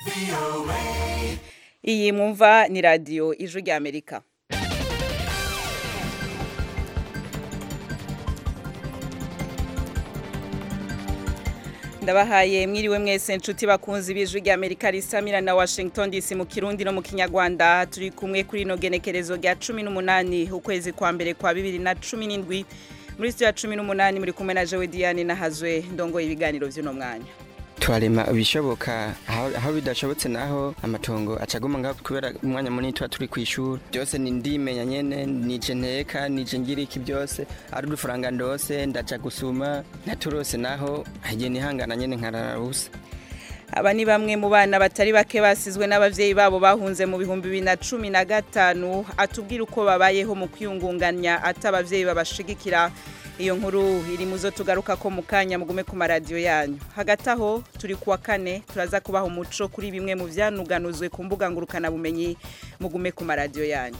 iyi mwumva ni radiyo ijwi ry'amerika ndabahaye mwiriwe mwese nshuti bakunzi b'ijwi ry'amerika risamira na washington dc mu kirundi no mu kinyarwanda turi kumwe kuri ino genekerezo rya cumi n'umunani ukwezi kwa mbere kwa bibiri na cumi n'indwi muri sitiyo ya cumi n'umunani muri kumwe na jowe diane nahazwe ndongoye ibiganiro by'uno mwanya twarema ibishoboka aho bidashobotse naho amatongo acaguma ngaho kubera umwanya munini tuba turi ku ishuri byose ni ndimenya nyene nije nteka nije ngira iki byose ari udufaranga ndose ndaja gusuma naturose naho hagiye nihangana nyene nkarara busa aba ni bamwe mu bana batari bake basizwe n'abavyeyi babo bahunze mu bihumbi bibiri na cumi na gatanu atubwira uko babayeho mu kwiyungunganya ati abavyeyi babashigikira iyo nkuru iri muzo tugaruka ko mu kanya mugume ku maradiyo yanyu hagati aho turi kuwa kane turaza kubaha umuco kuri bimwe mu byanuganuzwe ku mbuga ngurukanabumenyi mugume ku maradiyo yanyu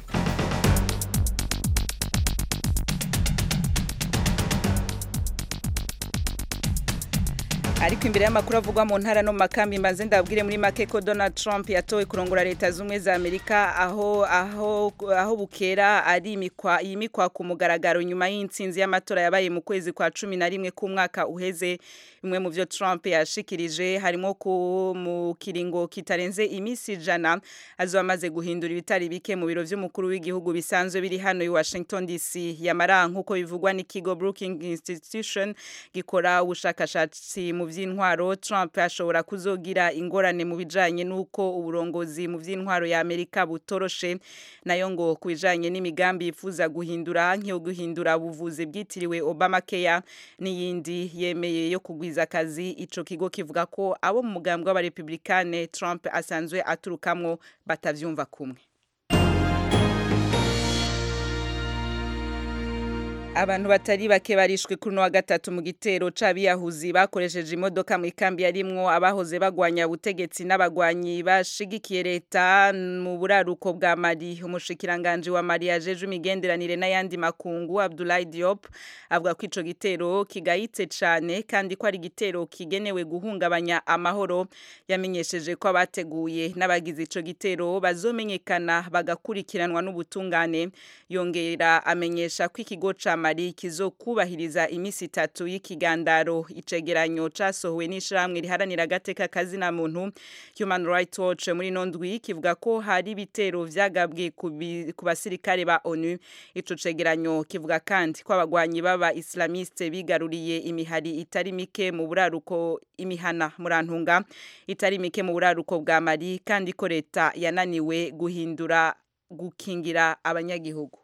ariko imbere y'amakuru avugwa mu ntara no mu makambi mbanze ndabwire muri make ko Donald Trump yatowe kurongora leta zumwe za Amerika aho aho aho bukera ari imikwa yimikwa ku mugaragaro nyuma y'intsinzi y'amatora yabaye mu kwezi kwa 11 k'umwaka uheze bimwe mu byo Trump yashikirije harimo ku mu kiringo kitarenze imisi jana azo amaze guhindura ibitari bike mu biro by'umukuru w'igihugu bisanzwe biri hano i Washington DC yamara nkuko bivugwa n'ikigo Brookings Institution gikora ubushakashatsi mu by'intwaro Trump ashobora kuzogira ingorane mu bijanye nuko uburongozi mu by'intwaro ya Amerika butoroshe nayo ngo kubijanye n'imigambi yifuza guhindura nk'iyo guhindura ubuvuzi bwitiriwe Obamacare n'iyindi yemeye yo kugwiza akazi ico kigo kivuga ko abo mu mugambwe w'abarepublikane Trump asanzwe aturukamwo batavyumva kumwe abantu batari bake barishwe kuri wa gatatu mu gitero c'abiyahuzi bakoresheje imodoka mu ikambi yarimwo abahoze bagwanya ubutegetsi n'abagwanyi bashigikiye leta mu buraruko bwa Mali umushikiranganje wa Mali yajeje imigenderanire n'ayandi makungu Abdoulaye Diop avuga ko ico gitero kigayitse cane kandi ko ari gitero kigenewe guhungabanya amahoro yamenyesheje ko abateguye n'abagize ico gitero bazomenyekana bagakurikiranwa n'ubutungane yongera amenyesha ko ikigo ca Mali kizokubahiriza imisi itatu y'ikigandaro icegeranyo casohowe n'ishiramwe riharanira agateka kazina muntu Human Rights Watch muri nondwi kivuga ko hari ibitero vyagabwe ku basirikare ba ONU ico cegeranyo kivuga kandi ko abagwanyi baba islamiste bigaruriye imihari itari mike mu buraruko imihana murantunga itari mike mu buraruko bwa Mali kandi ko leta yananiwe guhindura gukingira abanyagihugu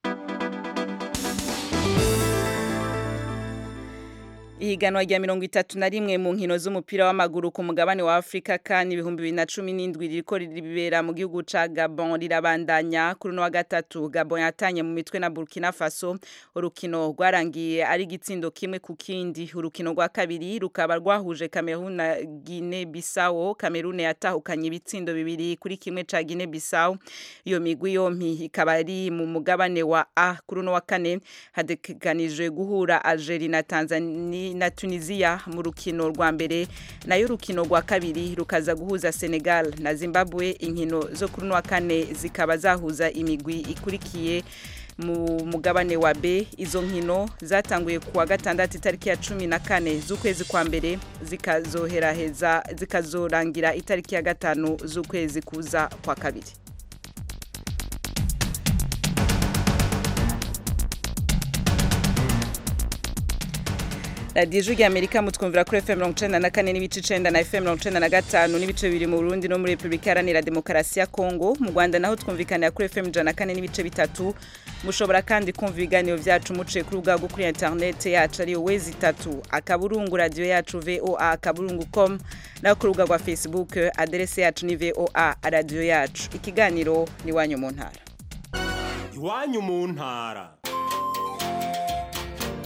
ihiganwa rya mirongo itatu na rimwe mu nkino z'umupira w'amaguru ku mugabane wa Afrika kandi ibihumbi bibiri na cumi n'indwi ririko ribera mu gihugu ca Gabon rirabandanya kuri uno wa gatatu Gabon yatanye mu mitwe na Burkina Faso urukino rwarangiye ari igitsindo kimwe ku kindi urukino rwa kabiri rukaba rwahuje Cameroon na Guinea Bissau Cameroon yatahukanye ibitsindo bibiri kuri kimwe ca Guinea Bissau iyo migwi yompi ikaba ari mu mugabane wa A kuri uno wa kane hadekanijwe guhura Algeria na Tanzania na Tunisia mu rukino rwa mbere nayo rukino rwa kabiri rukaza guhuza Senegal na Zimbabwe inkino zo kuri wa kane zikaba zahuza imigwi ikurikiye mu mugabane wa B izo nkino zatanguye kuwa gatandatu itariki ya cumi na kane z'ukwezi kwa mbere zikazoheraheza zikazorangira itariki ya gatanu z'ukwezi kuza kwa kabiri radiyo ijwi amerika mutwumvira kuri fm mirongo icenda na kane n'ibice icenda na fm mirongo icenda na gatanu n'ibice bibiri mu burundi no muri repubulika iharanira demokarasi ya kongo mu rwanda naho twumvikanira kuri fm ijana na kane n'ibice bitatu mushobora kandi kumva ibiganiro vyacu muciye kuri ubwa bwo kuri interinete yacu ariyo wezi itatu akaburungu radiyo yacu voa akaburungu com naho kuri ubwa rwa facebook aderese yacu ni voa radiyo yacu ikiganiro ni iwanyu mu ntara iwanyu mu ntara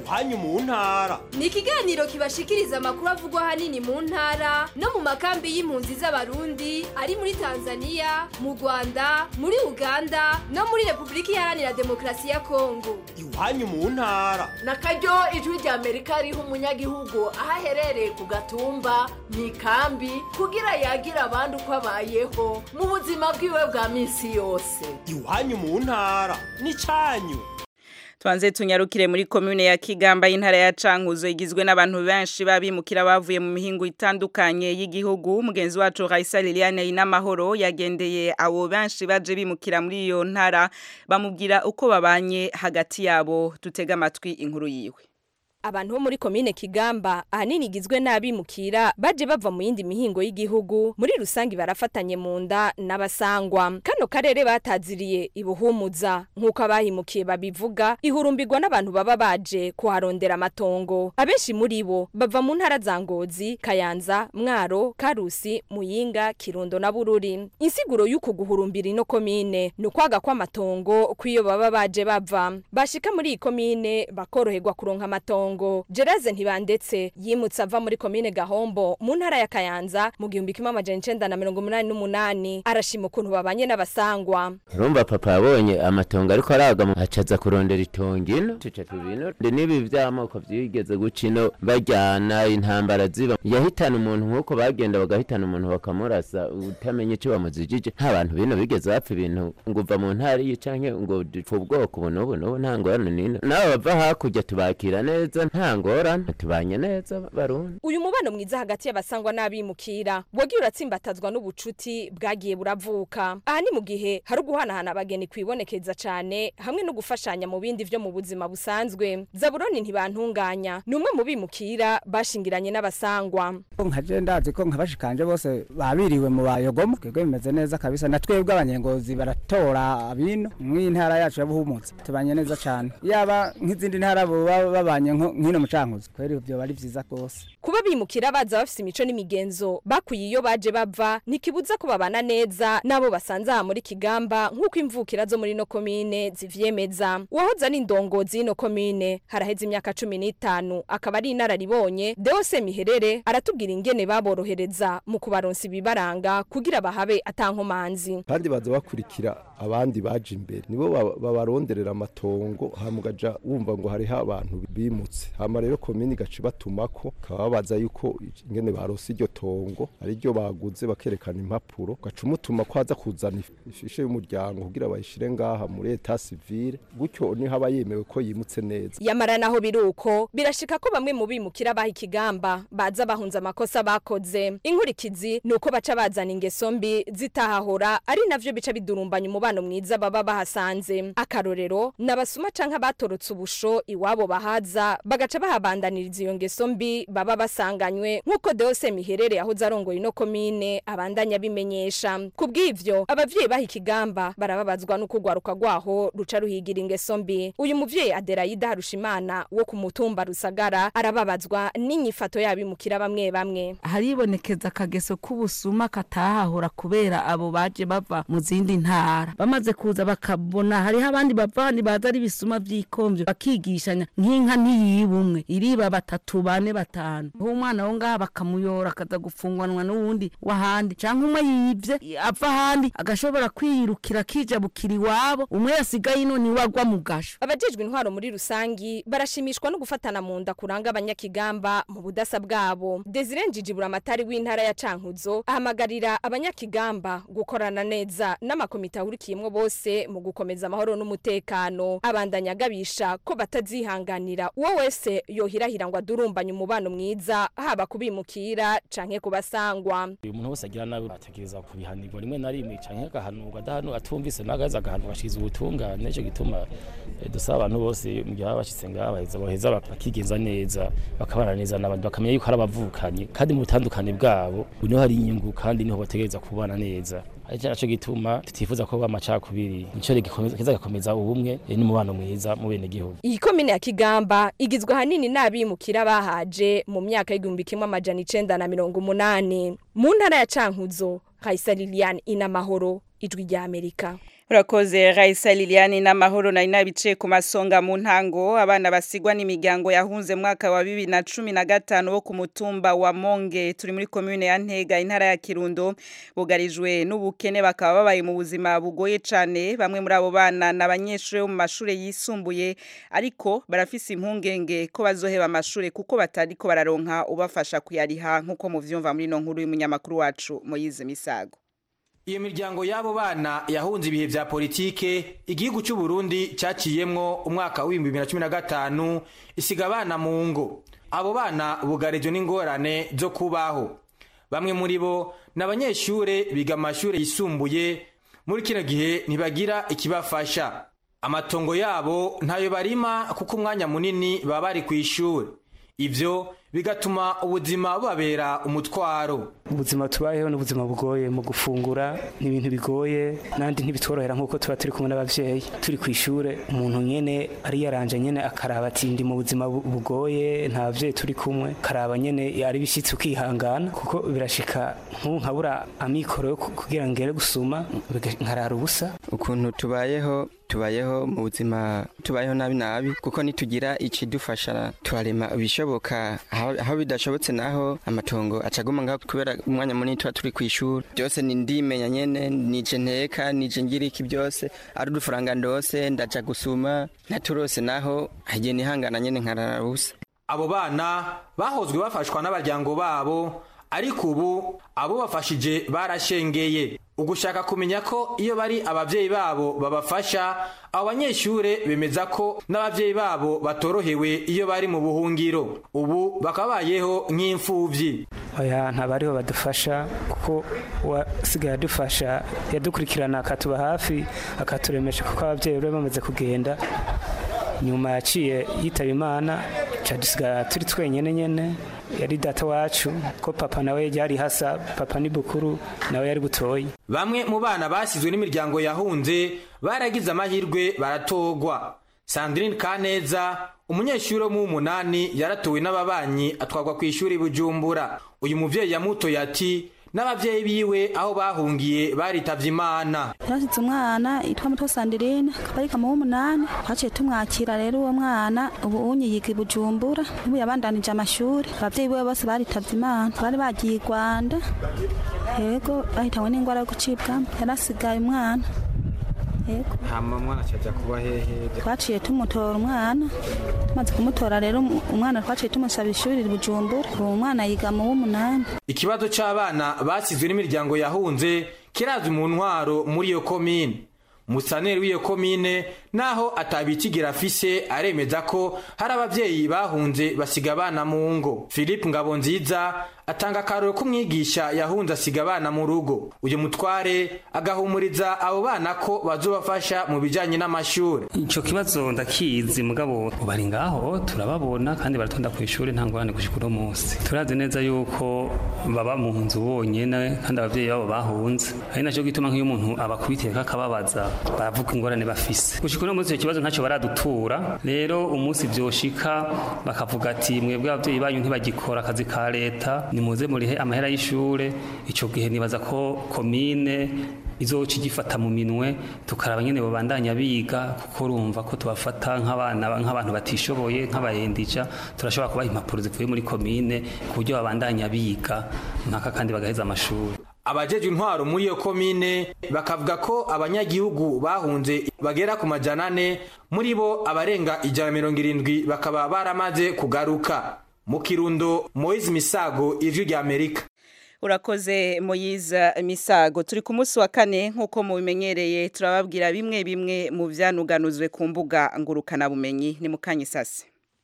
iwanyu mu ntara ni ikiganiro kibashikiriza amakuru avugwa ahanini mu ntara no mu makambi y'impunzi z'abarundi ari muri tanzania mu rwanda muri uganda no muri repubulika iharanira demokarasi ya kongo iwanyu mu ntara na karyo ijwi rya amerika riha umunyagihugu aho aherereye ku gatumba mu ikambi kugira yagira abandi uko abayeho mu buzima bwiwe bwa minsi yose iwanyu mu ntara n'icanyu Tuanze tunyarukire muri komune ya Kigamba y'intara ya Cankuzo igizwe n'abantu benshi babimukira bavuye mu mihingo itandukanye y'igihugu mugenzi wacu Raisa Liliane inamahoro yagendeye abo benshi baje bimukira muri iyo ntara bamubwira uko babanye hagati yabo tutega amatwi inkuru yiwe abantu bo muri komine Kigamba ahanini igizwe n'abimukira baje bava mu yindi mihingo y'igihugu muri rusangi barafatanye mu nda n'abasangwa kano karere bataziriye ibuhumuza nk'uko abahimukiye babivuga ihurumbirwa n'abantu baba baje kuharondera amatongo abenshi muri bo bava mu ntara za Ngozi Kayanza Mwaro Karusi Muyinga Kirundo na Bururi insiguro y'uku guhurumbira ino komine ni ukwaga kw'amatongo kw'iyo baba baje bava bashika muri iyi komine bakoroherwa kuronka amatongo Kongo Gereze ntibandetse yimutse ava muri komine Gahombo mu ntara ya Kayanza mu gihumbi kimwe amajana icenda na mirongo umunani n'umunani arashima ukuntu babanye n'abasangwa urumva papa yabonye amatongo ariko araga acaza kurondera itongo ino tuca tubino n'ibi vy'amoko vyigeze guca ino bajyana intambara ziba yahitana umuntu nk'uko bagenda bagahitana umuntu bakamurasa utamenye ico bamuzijije nta bantu bino bigeze bapfa ibintu ngo uva mu ntara iyi canke ngo dupfa ubwoko ubu n'ubu n'ubu nta ngorane n'ino nabo bava hakurya tubakira neza nta ngorane tubanye neza barundi uyu mubano mwiza hagati y'abasangwa n'abimukira wagiye uratsimbatazwa n'ubucuti bwagiye buravuka aha ni mu gihe hari uguhanahana abageni kwibonekeza cane hamwe no gufashanya mu bindi vyo mu buzima busanzwe zaburoni ntibantunganya ni umwe mu bimukira bashingiranye n'abasangwa nka je ndazi ko nkabashikanje bose babiriwe mu bayogoma twebwe bimeze neza kabisa na twebwe abanyengozi baratora abino mw'intara yacu ya buhumutse tubanye neza cane yaba nk'izindi ntara baba babanye nk'ino mucankuzo kweri ivyo bari vyiza rwose kuba bimukira baza bafise imico n'imigenzo bakuye iyo baje bava ntikibuza ko babana neza n'abo basanze aha muri kigamba nk'uko imvukira zo muri ino komine zivyemeza uwahoze ari indongozi y'ino komine haraheze imyaka cumi n'itanu akaba ari inararibonye deose miherere aratubwira ingene baborohereza mu kubaronsa ibibaranga kugira bahabe atankomanzi kandi baza bakurikira abandi baje imbere nibo babaronderera amatongo hamugaja wumva ngo hariho abantu bimutse hama rero komini gace batumako kababaza yuko ingene barose iryo tongo ari ryo baguze bakerekana impapuro gaca umutuma ko aza kuzana ifishe y'umuryango kugira bayishire ngaha muri eta civile gutyo niho aba yemewe ko yimutse neza yamara naho biruko birashika ko bamwe mu bimukira baha ikigamba baza bahunze amakosa bakoze inkurikizi ni uko baca bazana ingeso mbi zitahahora ari navyo bica bidurumbanya umubano mwiza baba bahasanze akarorero n'abasuma canke abatorotse ubusho iwabo bahaza bagaca bahabandaniriza iyo ngeso mbi baba basanganywe nk'uko Deose Miherere yahoze arongoye ino komine abandanya bimenyesha kubw'ivyo abavyeyi baha ikigamba barababazwa no kugwaruka rwaho ruca ruhigira ingeso mbi uyu muvyeyi Adelaide Harushimana wo ku mutumba Rusagara arababazwa n'inyifato yabimukira bamwe bamwe haribonekeza akageso k'ubusuma katahahora kubera abo baje bava mu zindi ntara bamaze kuza bakabona hariho abandi bavandi baza ari bisuma vy'ikomvyo bakigishanya nk'inka ntiyiba umwe iriba batatu bane batanu uwo mwana wo ngaha bakamuyora akaza gufungwanwa n'uwundi w'ahandi canke umwe yivye ava ahandi agashobora kwiyirukira akijabukira iwabo umwe yasigaye ino niwe agwa mu gasho abajejwe intwaro muri rusangi barashimishwa no gufatana mu nda kuranga abanyakigamba mu budasa bwabo Desire Njijibura amatari w'intara ya Cankuzo ahamagarira abanyakigamba gukorana neza n'amakomite ahurikiyemwo bose mu gukomeza amahoro n'umutekano abandanya agabisha ko batazihanganira uwo wese yohirahira ngo adurumbanye umubano mwiza haba kubimukira canke kubasangwa uyu muntu wese agira nabi atekereza kubihanirwa rimwe na rimwe canke agahanurwa adahanu atumvise nagaza agahanurwa ashikiza ubutungane nico gituma dusaba abantu bose mu gihe baba bashitse ngaha baheza baheza bakigenza neza bakabana neza n'abandi bakamenya yuko ari abavukanyi kandi mu butandukane bwabo niho hari inyungu kandi niho bategereza kubana neza ari naco gituma tutifuza ko amacakubiri nico kiza gakomeza ubumwe n'umubano mwiza mu bene gihugu iyi komine ya Kigamba igizwe hanini n'abimukira bahaje mu myaka y'igihumbi kimwe amajana icenda na mirongo umunani mu ntara ya Cankuzo Kaisa Liliane inamahoro ijwi rya Amerika Urakoze Raisa Liliane n'amahoro nari nabice ku masonga mu ntango abana basigwa n'imiryango yahunze mwaka wa 2015 wo ku mutumba wa Monge turi muri commune ya Ntega intara ya Kirundo bugarijwe n'ubukene bakaba babaye mu buzima bugoye cane bamwe muri abo bana n'abanyeshuri mu mashure yisumbuye ariko barafise impungenge ko bazoheba amashure kuko batariko bararonka ubafasha kuyariha nkuko muvyumva muri no nkuru y'umunyamakuru wacu Moyize Misago Iyo miryango y'abo bana yahunze ibihe vya politike igihugu cy'u Burundi caciyemwo umwaka wa 2015 isiga abana mu ngo abo bana bugarijwe n'ingorane zo kubaho bamwe muri bo n'abanyeshure biga amashure yisumbuye muri kino gihe ntibagira ikibafasha amatongo yabo ntayo barima kuko umwanya munini baba bari ku ishuri ivyo bigatuma ubuzima bubabera umutwaro ubuzima tubayeho ni ubuzima bugoye mu gufungura ni ibintu bigoye nandi ntibitworohera nk'uko tuba turi kumwe n'abavyeyi turi ku ishure umuntu nyene ari yaranje nyene akaraba ati ndi mu buzima bu- bugoye nta bavyeyi turi kumwe karaba nyene ari bishitse ukihangana kuko birashika nk'ubu nkabura amikoro yo ku- kugira ngere gusuma biga- nkarara ubusa ukuntu tubayeho tubayeho mu buzima tubayeho nabi nabi kuko nitugira ikidufasha turarema ibishoboka aho aho bidashobotse naho amatongo acaguma ngaho kubera umwanya munini tuba turi ku ishuri byose ni ndimenya nyene nije nteka nije ngira iki byose ari udufaranga ndose ndaja gusuma naturose naho hagiye nihangana nyene nkarara busa abo bana bahozwe bafashwa n'abaryango babo ariko ubu abo bafashije barashengeye ugushaka kumenya ko iyo bari abavyeyi babo babafasha abo banyeshure bemeza ko n'abavyeyi babo batorohewe iyo bari mu buhungiro ubu bakabayeho nk'imfuvyi oya ntabariho badufasha kuko uwasigaye adufasha yadukurikirana akatuba hafi akaturemesha kuko ababyeyi bari bamaze kugenda nyuma yaciye yitaba imana ca dusigara turi twenyene nyene yari data wacu ko papa nawe yari hasa papa ni bukuru nawe yari butoyi bamwe mu bana basizwe n'imiryango yahunze baragize amahirwe baratogwa sandrine kaneza umunyeshuri wo mu w'umunani yaratowe n'ababanyi atwarwa ku ishuri bujumbura uyu muvyeyi yamutoye ati n'abavyeyi biwe aho bahungiye baritavye imana yarashitse umwana yitwa muto sandirine akaba ari kama w'umunani twaciye tumwakira rero uwo mwana ubu unyi yiga i bujumbura ubu yabandanije amashuri abavyeyi biwe bose baritavye imana bari bagiye i rwanda yego bahitanywe n'ingwara yo gucibwamo yarasigaye umwana yego hama mwana caja kuba hehe twaciye tumutora umwana tumaze kumutora rero um- umwana twaciye tumusaba ishuri i bujumbura ubu umwana yiga mu w'umunani ikibazo c'abana basizwe n'imiryango yahunze kirazwi mu ntwaro muri iyo komine musaneri w'iyo komine naho atabikigira afise aremeza ko hari abavyeyi bahunze basiga abana mu ngo philippe ngabonziza atanga akaroro k'umwigisha yahunze asiga abana mu rugo uyu mutware agahumuriza abo bana ko bazobafasha mu bijanye n'amashuri ico kibazo ndakizi mugabo bari ngaho turababona kandi baratonda ku ishuri nta ngorane gushika uno munsi turazi neza yuko baba mu nzu bonyene kandi abavyeyi babo bahunze ari naco gituma nk'iyo umuntu abakubitiye kakababaza baravuga ingorane bafise gushika uno munsi ico kibazo ntacyo baradutura rero umunsi vyoshika bakavuga ati mwebwe abavyeyi banyu ntibagikora akazi ka leta nimuze murihe amahera y'ishure ico gihe nibaza ko komine izoca igifata mu minwe tukaraba nyene babandanya biga kuko urumva ko tubafata nk'abana nk'abantu batishoboye nk'abayendija turashobora kubaha impapuro zivuye muri komine ku buryo babandanya biga mpaka kandi bagaheza amashuri abajeje intwaro muri iyo komine bakavuga ko abanyagihugu bahunze bagera ku majana ane muri bo abarenga ijana mirongo irindwi bakaba baramaze kugaruka mu kirundo moise misago ijwi rya amerika urakoze moyiza misago turi ku munsi wa kane nk'uko mubimenyereye turababwira bimwe bimwe mu byanuganuzwe ku mbuga ngurukanabumenyi ni mu kanyisasi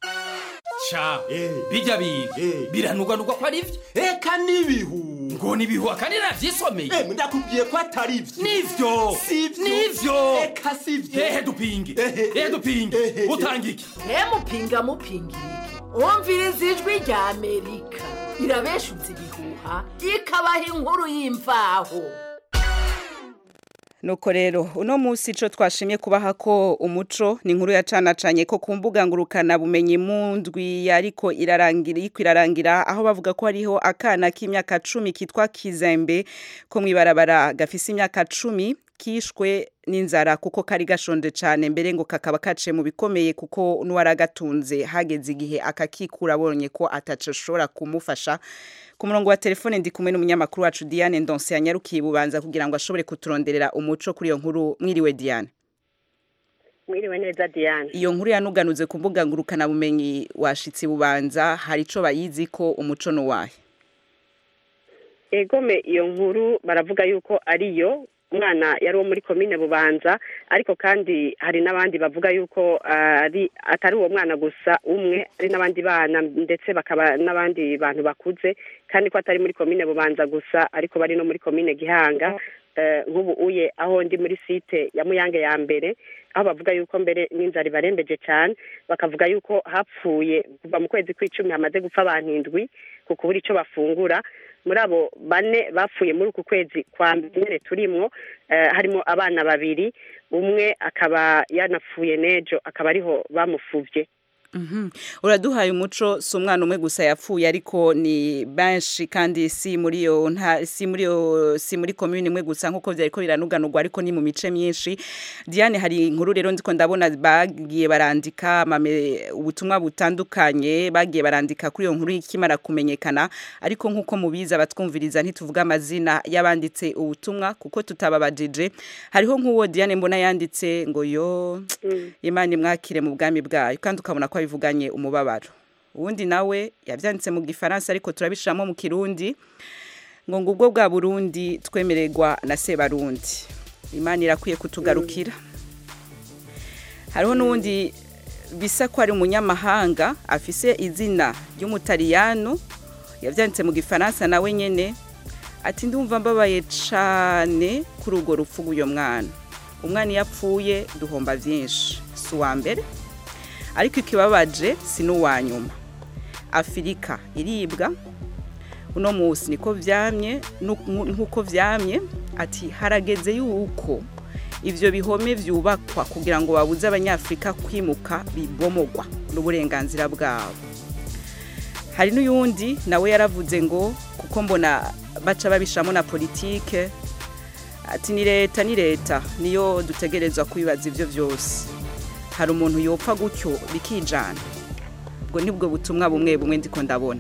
ca bijya biga biranuganurwa ko ari byo eka n'ibihu ngo nibihu akandi navyisomeye Eh, ndakubwiye ko atari vyo nivyo Sivyo. nivyo Eka sivyo. ehe dupinge ehe dupinge utanga iki mupinga mupinga iki wumviriza ijwi rya amerika irabeshutse ibihuha ikabaha inkuru y'imvaho nuko rero uno munsi ico twashimye kubaha ko umuco ni inkuru yacanacanye ko ku mbuga ngurukana bumenyi mu ndwi yariko irarangira iriko irarangira aho bavuga ko hariho akana k'imyaka cumi kitwa kizembe ko mwibarabara gafise imyaka cumi kishwe n'inzara kuko kari gashonje cyane mbere ngo kakaba kaciye mu bikomeye kuko n'uwaragatunze hageze igihe akakikura abonye ko atashobora kumufasha ku murongo wa telefone ndi kumwe n'umunyamakuru wacu Diane Ndonse yanyarukiye bubanza kugira ngo ashobore kuturonderera umuco kuri iyo nkuru mwiriwe Diane mwiriwe neza Diane iyo nkuru yanuganuze ku mbuga ngurukana bumenyi washitse bubanza hari ico bayizi ko umuco no wahe egome iyo nkuru baravuga yuko ariyo umwana yari uwo muri komine bubanza ariko kandi hari n'abandi bavuga yuko ari atari uwo mwana gusa umwe ari n'abandi bana ndetse bakaba n'abandi bantu bakuze kandi ko atari muri komine bubanza gusa ariko bari no muri komine gihanga nk'ubu uye aho ndi muri site ya muyange ya mbere aho bavuga yuko mbere n'inzara ibarembeje cyane bakavuga yuko hapfuye kuva mu kwezi kw'icumi hamaze gupfa abantu indwi ku kubura icyo bafungura muri abo bane bapfuye muri uku kwezi kwa mbere turimwo harimo abana babiri umwe akaba yanapfuye n'ejo akaba ariho bamufubye uraduhaye umuco si umwana umwe gusa yapfuye ariko ni benshi kandi si muri yo si muri yo si muri komune imwe gusa nk'uko byari ko biranuganurwa ariko ni mu mice myinshi diane hari inkuru rero ndiko ndabona bagiye barandika ubutumwa butandukanye bagiye barandika kuri iyo nkuru ikimara kumenyekana ariko nk'uko mubizi abatwumviriza ntituvuga amazina y'abanditse ubutumwa kuko tutababajije hariho nk'uwo diane mbona yanditse ngo yo imana imwakire mu bwami bwayo kandi ukabona ko bivuganye umubabaro ubundi nawe yabyanditse mu gifaransa ariko turabishiramo mu kirundi ngo ngubwo bwa burundi twemererwa na sebarundi imana irakwiye kutugarukira hariho n'ubundi bisa ko ari umunyamahanga afise izina ry'umutariyano yabyanditse mu gifaransa nawe nyine ati ndumva mbabaye cyane kuri urwo rupfu rw'uyu mwana umwana iyo apfuye duhomba byinshi si uwa mbere ariko ikibabaje si n'uwa nyuma afurika iribwa uno munsi niko byamye nk'uko byamye ati harageze yuko ibyo bihome byubakwa kugira ngo babuze abanyafurika kwimuka bibomogwa n'uburenganzira bwabo hari n'uyundi nawe yaravuze ngo kuko mbona baca babishamo na politike ati ni leta ni leta niyo dutegerezwa kwibaza ibyo byose hari umuntu yopfa gutyo bikijana ubwo nibwo butumwa bumwe bumwe ndiko ndabona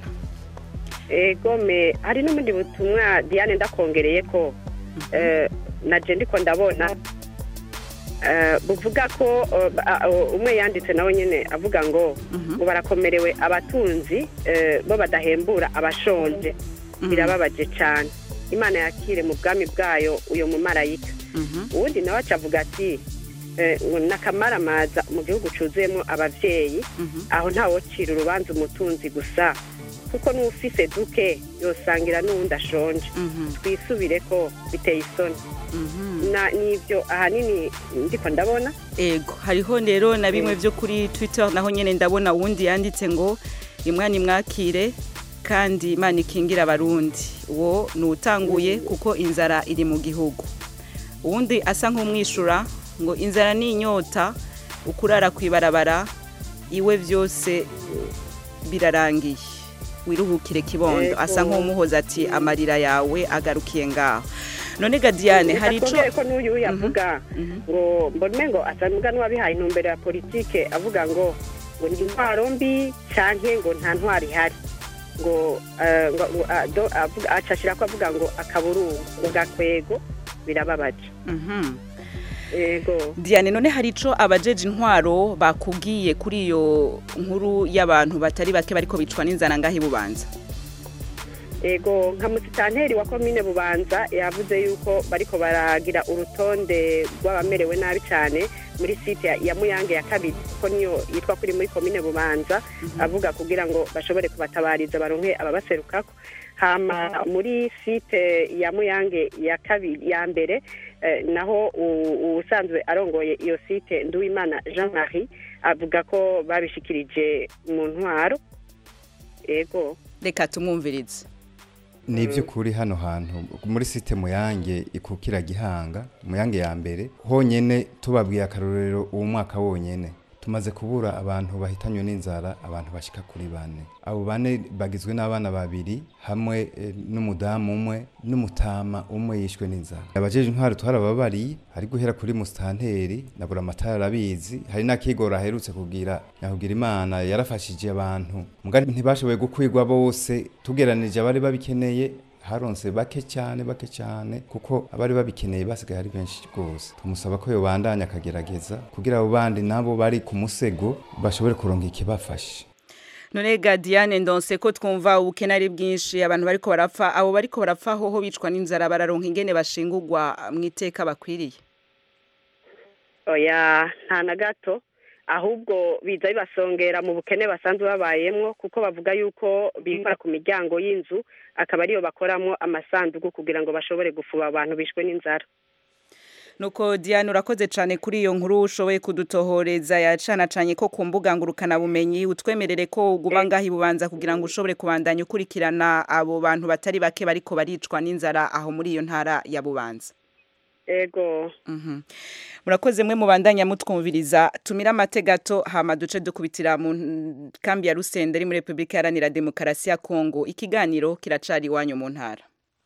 egome hari n'ubundi butumwa diane ndakongereye ko naje ndiko ndabona buvuga ko umwe yanditse nawe nyine avuga ngo ngo barakomerewe abatunzi bo badahembura abashonje birababaje cyane imana yakire mu bwami bwayo uyu mumarayika ubundi nawe acavuga ati n'akamaramaza mu gihugu cyuzuyemo ababyeyi aho ntawocira urubanza umutunzi gusa kuko n'ufise duke yosangira n'uwundi ashonje twisubire ko biteye isoni n'ibyo ahanini ndiko ndabona ego hariho rero na bimwe byo kuri twitter naho nyine ndabona uwundi yanditse ngo imwana imwakire kandi imana ikingira abarundi uwo ni utanguye kuko inzara iri mu gihugu uwundi asa nk'umwishura ngo inzara ni inyota ukurara ku ibarabara iwe byose birarangiye wiruhukire kibondo asa nk'umuhoza ati amarira yawe agarukiye ngaho none gadiyane hari ico ko n'uyu yavuga ngo mbone ngo asanzwe n'uwabihaye intumbero ya politike avuga ngo ngo ni intwaro mbi canke ngo nta ntwaro ihari ngo acashira ko avuga ngo akaburungu ngo gakwego birababaje diane none hari ico abajeje intwaro bakubwiye kuri iyo nkuru y'abantu batari bake bariko bicwa n'inzara ngaho ibubanza ego nka musitanteri wa komine bubanza yavuze yuko bariko baragira urutonde rw'abamerewe nabi cyane muri site ya muyange ya kabiri kuko niyo yitwa kuri muri komine bubanza avuga kugira ngo bashobore kubatabariza baronke ababaserukako hama muri site ya muyange ya kabiri ya mbere naho usanzwe arongoye iyo site nduwimana jean marie avuga ko babishikirije mu ntwaro ego reka tumwumvirize ni iby'ukuri hano hantu muri site muyange ikukira gihanga muyange ya mbere honyine tubabwiye akarorero uwo mwaka wonyine tumaze kubura abantu bahitanywe n'inzara abantu bashika kuri bane abo bane bagizwe n'abana babiri hamwe eh, n'umudamu umwe n'umutama umwe yishwe n'inzara abajeje intwaro twarababariye ari guhera kuri musitanteri na buramatari arabizi hari n'akigoro aherutse kugira nyakubwira imana yarafashije abantu mugari ntibashoboye gukwirwa bose tugeranije abari babikeneye haronse bake cyane bake cyane kuko abari babikeneye basigaye ari benshi rwose tumusaba ko yobandanya akagerageza kugira abo bandi nabo bari ku musego bashobore kuronka ikibafasha none ga Diane ndonse ko twumva ubukene ari bwinshi abantu bariko barapfa abo bariko barapfa hoho bicwa n'inzara bararonka ingene bashingurwa mu iteka bakwiriye oya nta na gato ahubwo biza bibasongera mu bukene basanzwe babayemwo kuko bavuga yuko bikora ku miryango y'inzu akaba ariyo bakoramo amasanduku kugira ngo bashobore gufuba abantu bishwe n'inzara nuko Diane urakoze cyane kuri iyo nkuru ushoboye kudutohoreza yacanacanye ko ku mbuga ngurukana bumenyi utwemerere ko uguma ngaho ibubanza kugira ngo ushobore kubandanya ukurikirana abo bantu batari bake bariko baricwa n'inzara aho muri iyo ntara ya bubanza ego Mhm. murakoze mwe mubandanya mutwumviriza tumira amate gato hama duce dukubitira mu n- kambi ya Rusende iri muri Republika Iharanira Demokarasi ya Kongo ikiganiro kiracari iwanyu mu ntara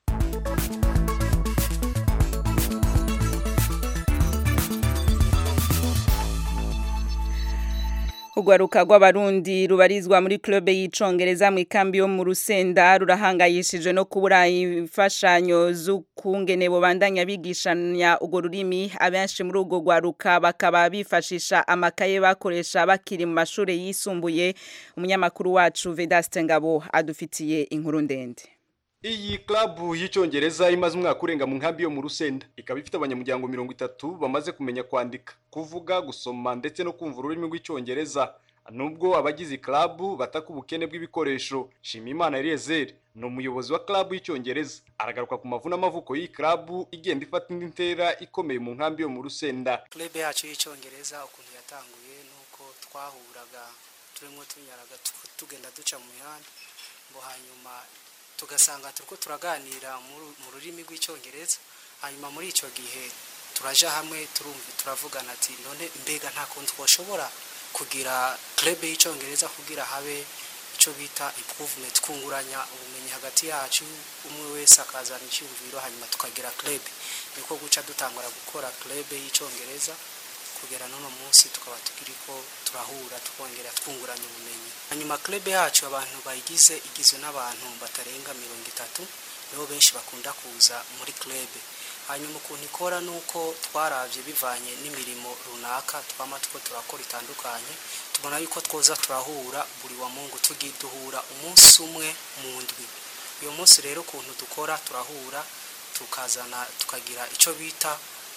Ugwaruka rw'abarundi rubarizwa muri club y'icongereza mu ikambi yo mu Rusenda rurahangayishije no kubura imfashanyo z'ukungene bobandanya bigishanya ugo rurimi abenshi muri ugo gwaruka bakaba bifashisha amakaye bakoresha bakiri mu mashure yisumbuye umunyamakuru wacu Vedaste Ngabo adufitiye inkuru ndende Iyi klabu y'icyongereza imaze umwaka urenga mu nkambi yo mu Rusenda ikaba ifite abanyamuryango mirongo itatu bamaze kumenya kwandika kuvuga gusoma ndetse no kumva ururimi rw'icyongereza nubwo abagize klabu bataka ubukene bw'ibikoresho Shimimana Eliezer ni umuyobozi wa klabu y'icyongereza aragaruka ku mavu n'amavuko y'iyi klabu igenda ifata indi ntera ikomeye mu nkambi yo mu Rusenda club yacu y'icyongereza ukuntu yatanguye nuko twahuraga turimo tunyaraga tu- tugenda duca mu mihanda ngo hanyuma tugasanga turiko turaganira mu- mu rurimi rw'icyongereza hanyuma muri icyo gihe turaja hamwe turumva turavugana ati none mbega nta kuntu twashobora kugira club y'icyongereza kugira habe icyo bita improvement twunguranya ubumenyi hagati yacu umwe wese akazana icyumviro hanyuma tukagira club niko guca dutangura gukora club y'icyongereza kugera n'uno munsi tukaba tukiriko turahura twongera twunguranya ubumenyi hanyuma club yacu abantu bayigize igizwe n'abantu batarenga mirongo itatu nibo benshi bakunda kuza muri club hanyuma ukuntu ikora ni uko twarabye bivanye n'imirimo runaka twama two turakora itandukanye tubona yuko twoza turahura buri wa mungu tugiye duhura umunsi umwe mu ndwi uyu munsi rero ukuntu dukora turahura tukazana tukagira icyo bita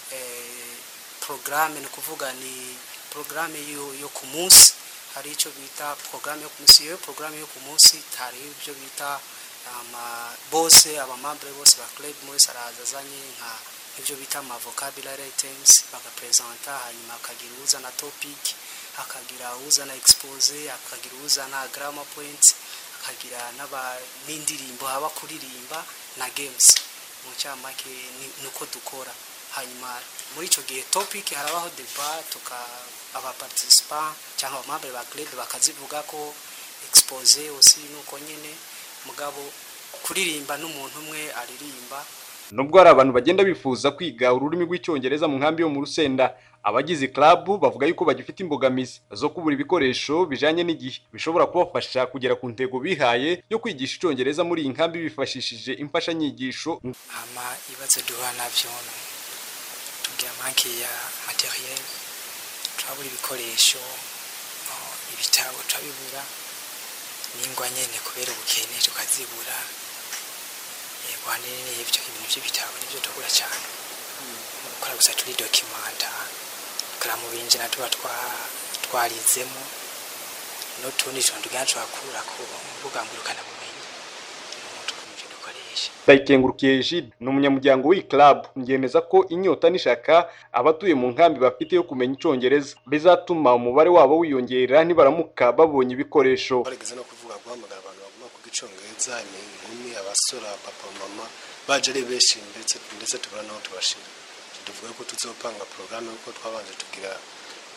eh, porogaramu ni ukuvuga ni porogaramu yo, yo ku munsi hari icyo bita porogaramu yo ku munsi iyo porogaramu yo ku munsi hariho ibyo bita ama bose abamambure bose ba club wese araza azanye nka ibyo bita ama vocabulary items bagapresenta hanyuma akagira uzana topic akagira uzana expose akagira uzana grammar points akagira n'aba n'indirimbo haba kuririmba na games mu cyamake ni- nuko dukora hanyuma muri icyo gihe topic harabaho deba tuka abaparticipant cyangwa abamambure ba club bakazivuga ko expose aussi nuko nyine mugabo kuririmba n'umuntu umwe aririmba nubwo hari abantu bagenda bifuza kwiga ururimi rw'icyongereza mu nkambi yo mu Rusenda abagize klabu bavuga yuko bagifite imbogamizi zo kubura ibikoresho bijanye n'igihe bishobora kubafasha kugera ku ntego bihaye yo kwigisha icyongereza muri iyi nkambi bifashishije imfashanyigisho ama ibibazo duhura nabyo tugira manke ya materiel turabura ibikoresho oh, ibitabo turabibura n'ingwa nyene kubera ubukene tukazibura yego hanini n'ibyo ibintu by'ibitabo nibyo tubura cyane gukora gusa turi dokimanta tukara mu binjira tuba twa- twarizemo n'utundi tuntu tugenda turakura ku mbuga ngurukanabumenyi n'ibyo dukoresha Ndayikengurukiye Egide ni umunyamuryango w'iyi club yemeza ko inyota n'ishaka abatuye mu nkambi bafite yo kumenya icyongereza bizatuma umubare wabo wiyongera nibaramuka babonye ibikoresho barigeze no kuvuga guhamagara abantu bagomba kuvuga icyongereza inkumi abasore papa mama baje ari benshi ndetse ndetse tubura naho tubashira tuvuga ko tuzopanga porogaramu kuko twabanje tugira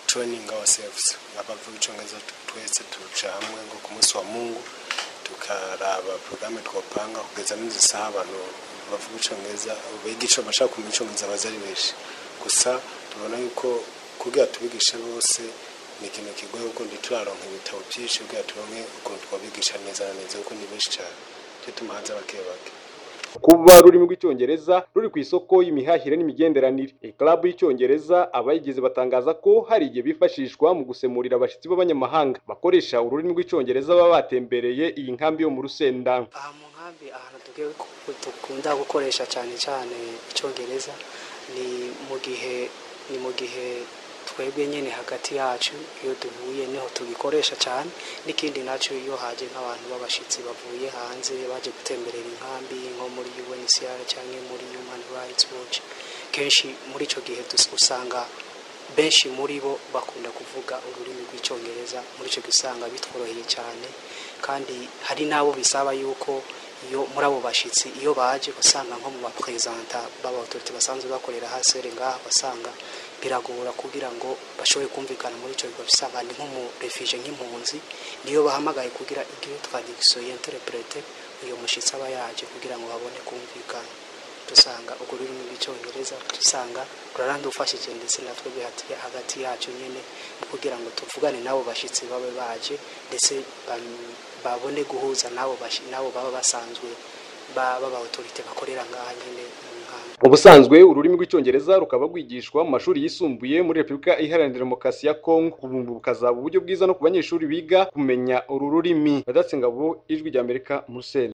training ourselves abavuga icongereza twese tuja hamwe ngo ku munsi wa mungu tukaraba porogaramu twopanga kugeza n'izi saha abantu bavuga icongereza biga ico bashaka kumenya icongereza baza ari benshi gusa tubona yuko kugira tubigishe bose ni ikintu kigoye kuko ntituraronka ibitabo byinshi kugira turonke ukuntu twabigisha neza na neza kuko ni benshi cyane cyo tumuhanze bake bake kuba ururimi rw'icyongereza ruri ku isoko y'imihahire n'imigenderanire club y'icyongereza abayigize batangaza ko hari igihe bifashishwa mu gusemurira abashyitsi b'abanyamahanga bakoresha ururimi rw'icyongereza baba batembereye iyi nkambi yo mu rusenda aha mu nkambi ahantu tugiye dukunda gukoresha cyane cyane icyongereza ni mu gihe ni mu gihe twebwe nyine hagati yacu iyo duhuye niho tugikoresha cyane n'ikindi nacyo iyo haje nk'abantu b'abashyitsi bavuye hanze baje gutemberera inkambi nko muri UNHCR cyangwa muri Human Rights Watch kenshi muri icyo gihe usanga benshi muri bo bakunda kuvuga ururimi rw'icyongereza muri icyo gihe usanga bitworoheye cyane kandi hari n'abo bisaba yuko iyo muri abo bashyitsi iyo baje usanga nko mu baperezanta b'abatorite basanzwe bakorera hasi ngaha basanga biragora kugira ngo bashobore kumvikana muri icyo bigo bisanga ni nk'umurefije nk'impunzi niyo bahamagaye kugira igire twadigiso yenterepurete uyu mushyitsi aba yaje kugira ngo babone kumvikana dusanga urwo rurimi rw'icyongereza dusanga rurarandufashije ndetse natwe hagati yacu nyine kugira ngo tuvugane n'abo bashyitsi babe baje ndetse babone guhuza n'abo baba basanzwe baba autorite bakorera ngaha nyine ubusanzwe ururimi rw'icyongereza rukaba rwigishwa mu mashuri yisumbuye muri repubulika iharanira demokarasi ya kongo ubu bukazaba uburyo bwiza no ku banyeshuri biga kumenya uru rurimi badatsingabo ijwi rya amerika museni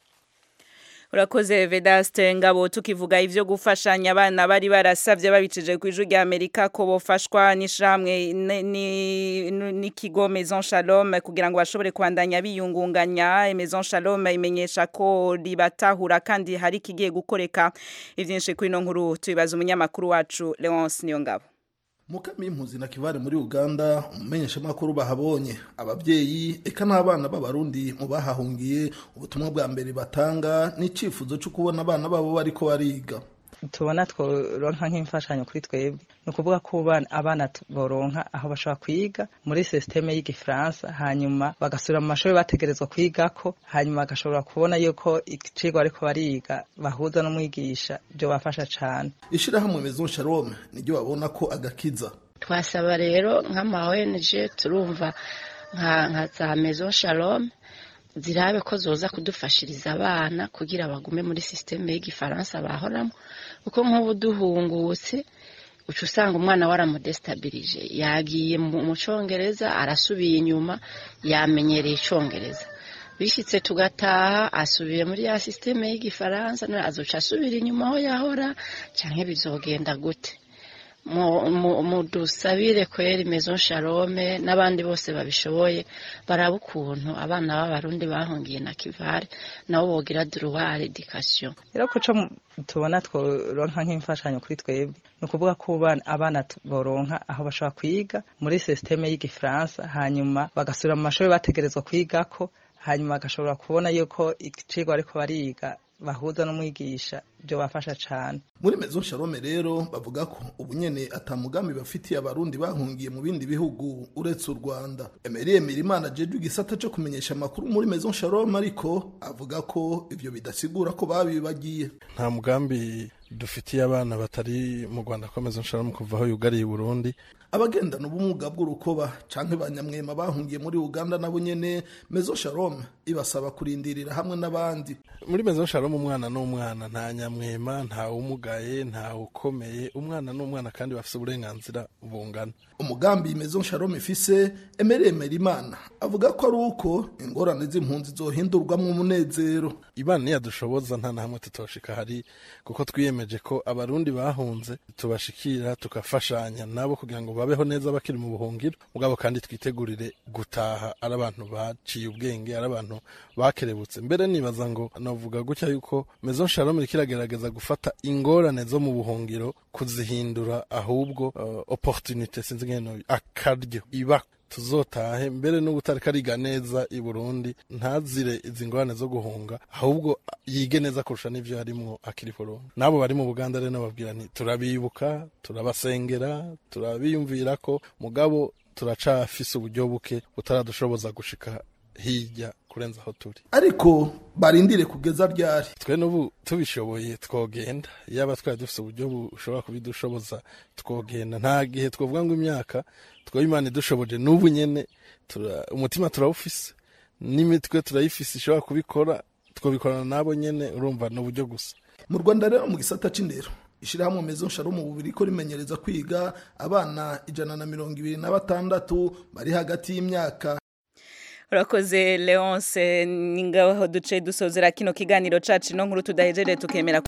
urakoze vedaste ngabo tukivuga ivyo gufashanya abana bari barasavye babicije ku ijwi rya amerika ko bofashwa n'ishamwe n'ikigo maison shalom kugira ngo bashobore kubandanya biyungunganya maison shalom imenyesha ko ribatahura kandi hari kigiye gukoreka ivyinshi kuri ino nkuru tubibaza umunyamakuru wacu leonce niyo ngabo mukami y'impunzi na kivare muri uganda umumenyeshamakuru bahabonye ababyeyi eka n'abana b'abarundi mu bahahungiye ubutumwa bwa mbere batanga n'icyifuzo cyo kubona abana babo bariko bariga tubona tworonka nk'imfashanyo kuri twebwe ni ukuvuga ko abana boronka aho bashobora kwiga muri sisiteme y'igifaransa hanyuma bagasubira mu mashuri bategerezwa kwigako hanyuma bagashobora kubona yuko icigwa ariko bariga bahuza n'umwigisha ibyo bafasha cyane ishyirahamwe maison shalom niryo babona ko agakiza twasaba rero nk'ama ONG turumva nka za maison shalom zirabe ko zoza kudufashiriza abana kugira bagume muri sisiteme y'igifaransa bahoramo kuko nk'ubu duhungutse uca usanga umwana waramudesitabirije yagiye mu cyongereza arasubiye inyuma yamenyereye icyongereza bishyitse tugataha asubiye muri ya sisiteme y'igifaransa azoca asubira inyuma aho yahora cyangwa bizogenda gute mudusabire kweri maison shalome n'abandi bose babishoboye baraba ukuntu abana b'abarundi bahungiye na kivare nabo bogira droit education rero kuco tubona tworonka nk'imfashanyo kuri twebwe ni ukuvuga ko abana boronka aho bashobora kwiga muri sisiteme y'igifaransa hanyuma bagasubira mu mashuri bategerezwa kwigako hanyuma bagashobora kubona yuko icigwa ariko bariga bahuza n'umwigisha ibyo bafasha cyane muri maison shalome rero bavuga ko ubu nyene atamugambi bafitiye abarundi bahungiye mu bindi bihugu uretse u rwanda emerie mirimana jeje igisata cyo kumenyesha amakuru muri maison shalome ariko avuga ko ivyo bidasigura ko babibagiye nta mugambi dufitiye abana batari mu rwanda ko maison shalome kuva aho yugariye burundi abagendana ubumuga bw'urukoba canke banyamwema bahungiye muri uganda nabo nyene maison shalome ibasaba kurindirira hamwe n'abandi muri maison shalome umwana n'umwana nta nyamwema nta umugaye nta ukomeye umwana n'umwana kandi bafite uburenganzira bungana umugambi maison shalom ifise emereye merimana avuga ko ari uko ingorane z'impunzi zohindurwamo umunezero imana niyadushoboza nta na hamwe tutoshika hari kuko twiyemeje ko abarundi bahunze tubashikira tukafashanya nabo kugira ngo babeho neza bakiri mu buhungiro mugabo kandi twitegurire gutaha ari abantu baciye ubwenge ari abantu bakerebutse mbere nibaza ngo navuga gutya yuko maison shalom iriko iragerageza gufata ingorane zo mu buhungiro kuzihindura ahubwo uh, opportunité sinzi ngene akaryo iba tuzotahe mbere n'ubu utariko ariga neza i burundi ntazire izi ngorane zo guhunga ahubwo yige neza kurusha n'ivyo harimwo akiri burundi n'abo bari mu buganda rero nababwira nti turabibuka turabasengera turabiyumvira ko mugabo turacafise uburyo buke butaradushoboza gushika hirya kurenza aho turi ariko barindire kugeza ryari twe n'ubu tubishoboye twogenda yaba twari dufite uburyo bushobora kubidushoboza twogenda nta gihe twavuga ngo imyaka twoba imana idushoboje n'ubu nyene tura- umutima turawufise n'imitwe turayifise ishobora kubikora twabikorana nabo nyene urumva ni uburyo gusa mu rwanda rero mu gisata c'indero ishirahamwe mezo nsharumu bubiri ko rimenyereza kwiga abana ijana na mirongo ibiri na batandatu bari hagati y'imyaka urakoze leonce ni ngaho duce dusozera kino kiganiro cacu ino nkuru tudahejeje tukemera